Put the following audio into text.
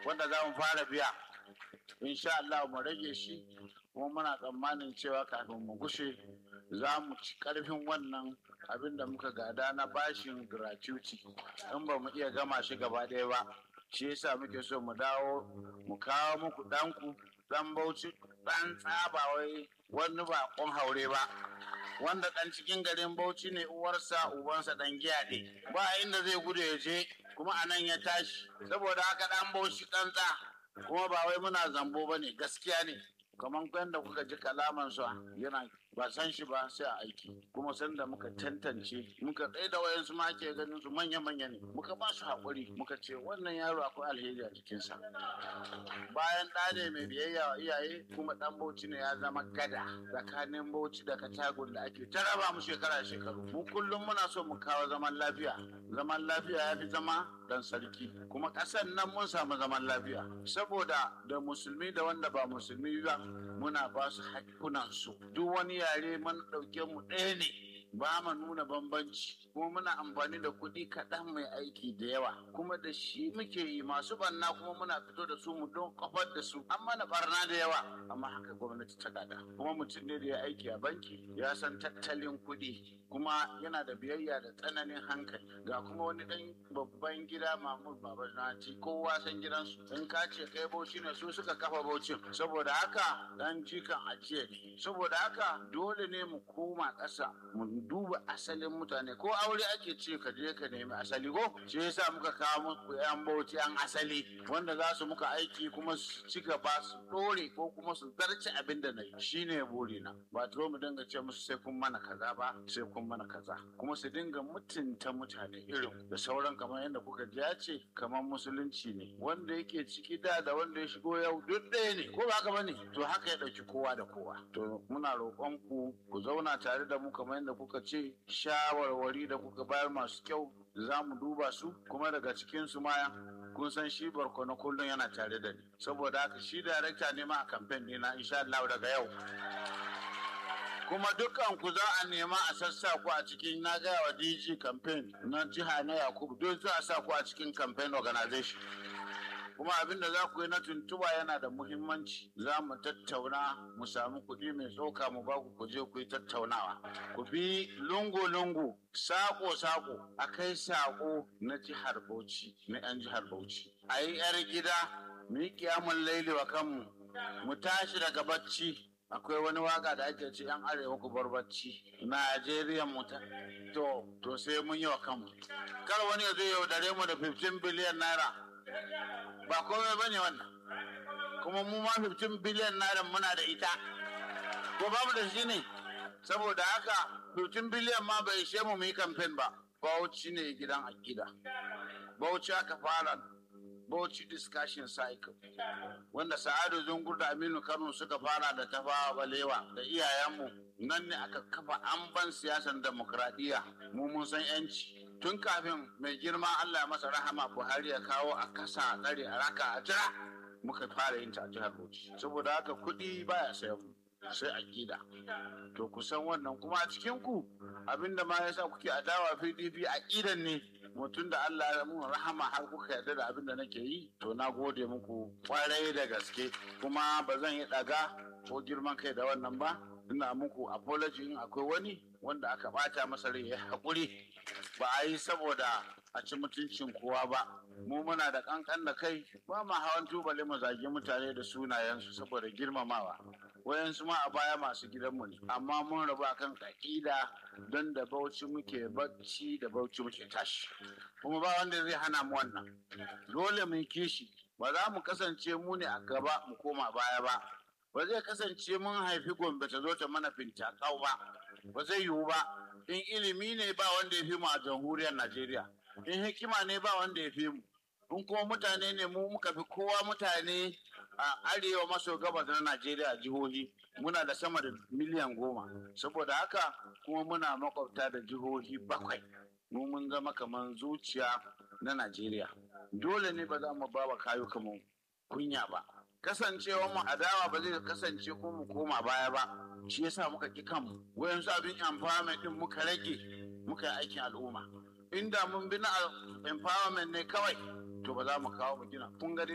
wanda za mu fara biya insha Allah mu rage shi kuma muna tsammanin cewa kafin mu gushe za mu ci karfin wannan abin da muka gada na bashin gratuity in ba mu iya gama shi gaba ɗaya ba shi yasa muke so mu dawo mu kawo muku ɗanku ɗan bauchi ɗan tsaba wai wani baƙon haure ba wanda ɗan cikin garin bauchi ne uwarsa ubansa ɗan giyaɗe ba inda zai gudu ya je kuma a nan ya tashi saboda haka ɗan bauchi ɗan tsa kuma ba wai muna zambo ba ne gaskiya ne kamar yadda kuka ji kalamansa yana ba san shi ba sai a aiki kuma sanda muka tantance muka tsaye da wayansu ma ke ganin su manya manya ne muka ba su haƙuri muka ce wannan yaro akwai alheri a jikinsa bayan ɗa ne mai biyayya wa iyaye kuma ɗan bauchi ne ya zama gada tsakanin bauchi da katagun da ake ta raba mu shekara shekaru mu kullum muna so mu kawo zaman lafiya zaman lafiya ya fi zama dan sarki kuma ƙasar nan mun samu zaman lafiya saboda da musulmi da wanda ba musulmi ba muna ba su haƙƙunansu duk wani yare mun ɗauke mu ɗaya ne ba mu nuna bambanci kuma muna amfani da kuɗi kaɗan mai aiki da yawa kuma da shi muke yi masu banna kuma muna fito da su mu don kafar da su an mana barna da yawa amma haka gwamnati ta gada kuma mutum ne da ya aiki a banki ya san tattalin kuɗi kuma yana da biyayya da tsananin hankali ga kuma wani ɗan babban gida mamur baba ci kowa san gidansu in ka ce kai bauchi ne su suka kafa baucin saboda haka ɗan jikan ajiye ne saboda haka dole ne mu koma ƙasa mu duba asalin mutane ko aure ake ce ka je ka nemi asali ko shi yasa muka kawo muku yan bauchi yan asali wanda za su muka aiki kuma su ci gaba su dore ko kuma su zarce abin da na yi shine burina ba to mu dinga ce musu sai kun mana kaza ba sai kun mana kaza kuma su dinga mutunta mutane irin da sauran kamar yadda kuka ji ya ce kamar musulunci ne wanda yake ciki da da wanda ya shigo yau duk ɗaya ne ko ba haka bane to haka ya ɗauki kowa da kowa to muna roƙon ku ku zauna tare da mu kamar yadda kuka ce shawarwari da kuka bayar masu kyau za mu duba su kuma daga cikin su ma kun san shi barkono kullum yana tare da ni saboda haka shi darakta ne ma a kamfen ɗina insha Allah daga yau kuma dukkan ku za a nema a sassa ku a cikin na gaya wa DG campaign na jiha na Yakubu don za a sa ku a cikin campaign organization kuma abin da za ku yi na tuntuba yana da muhimmanci za mu tattauna mu samu kuɗi mai tsoka mu ba ku ku je ku yi tattaunawa ku bi lungu-lungu sako-sako a kai sako na jihar Bauchi na 'yan jihar Bauchi a yi 'yar gida mu yi kiyamun laili wa kanmu mu tashi daga bacci akwai wani waka da ake ce 'yan arewa ku bar bacci Najeriya mu ta to to sai mun yi wa kanmu kar wani ya zo yaudare mu da 15 biliyan naira ba komai ba ne wannan kuma mu ma 15 biliyan naira muna da ita ko babu da shi ne saboda haka 15 biliyan ma bai ishe mu mu yi kamfen ba bauchi ne gidan akida bauchi aka fara bauchi discussion cycle wanda sa'adu zungur da aminu kano suka fara da tafawa balewa da iyayenmu nan ne aka kafa amban siyasan demokradiyya mu mun san yanci tun kafin mai girma Allah ya masa rahama Buhari ya kawo a kasa a tsare a raka a jira muka fara yin ta a jihar Bauchi saboda haka kuɗi baya sayan mu sai aƙida to ku san wannan kuma a cikin ku abinda ma yasa kuke adawa PDP aƙidan ne mutum da Allah ya mun rahama har kuka yarda da abin da nake yi to na gode muku kwarai da gaske kuma ba zan yi ɗaga ko girman kai da wannan ba ina muku apology in akwai wani wanda aka bata masa rai ya haƙuri ba a yi saboda a ci mutuncin kowa ba mu muna da kankan da kai ba ma hawan tubali mu zagi mutane da sunayensu saboda girmamawa wayansu ma a baya masu gidanmu ne amma mun rabu akan ƙaƙida don da bauchi muke bacci da bauchi muke tashi kuma ba wanda zai hana mu wannan dole mu kishi ba za mu kasance mu ne a gaba mu koma baya ba ba zai kasance mun haifi gombe ta zo ta mana fintakau ba ba zai yiwu ba in ilimi ne ba wanda ya fi mu a jamhuriyar najeriya in hikima ne ba wanda ya fi mu in kuma mutane ne mu muka fi kowa mutane a arewa maso gabas na najeriya jihohi muna da sama da miliyan goma saboda haka kuma muna makwabta da jihohi bakwai mu mun zama kamar zuciya na najeriya dole ne ba za mu ba wa kayuka mu kunya ba kasancewa mu adawa ba zai kasance ko mu koma baya ba shi yasa muka ki kanmu wayansu abin empowerment din muka rage muka yi aikin al'umma inda mun bi na empowerment ne kawai to ba za mu kawo mu gina kun ga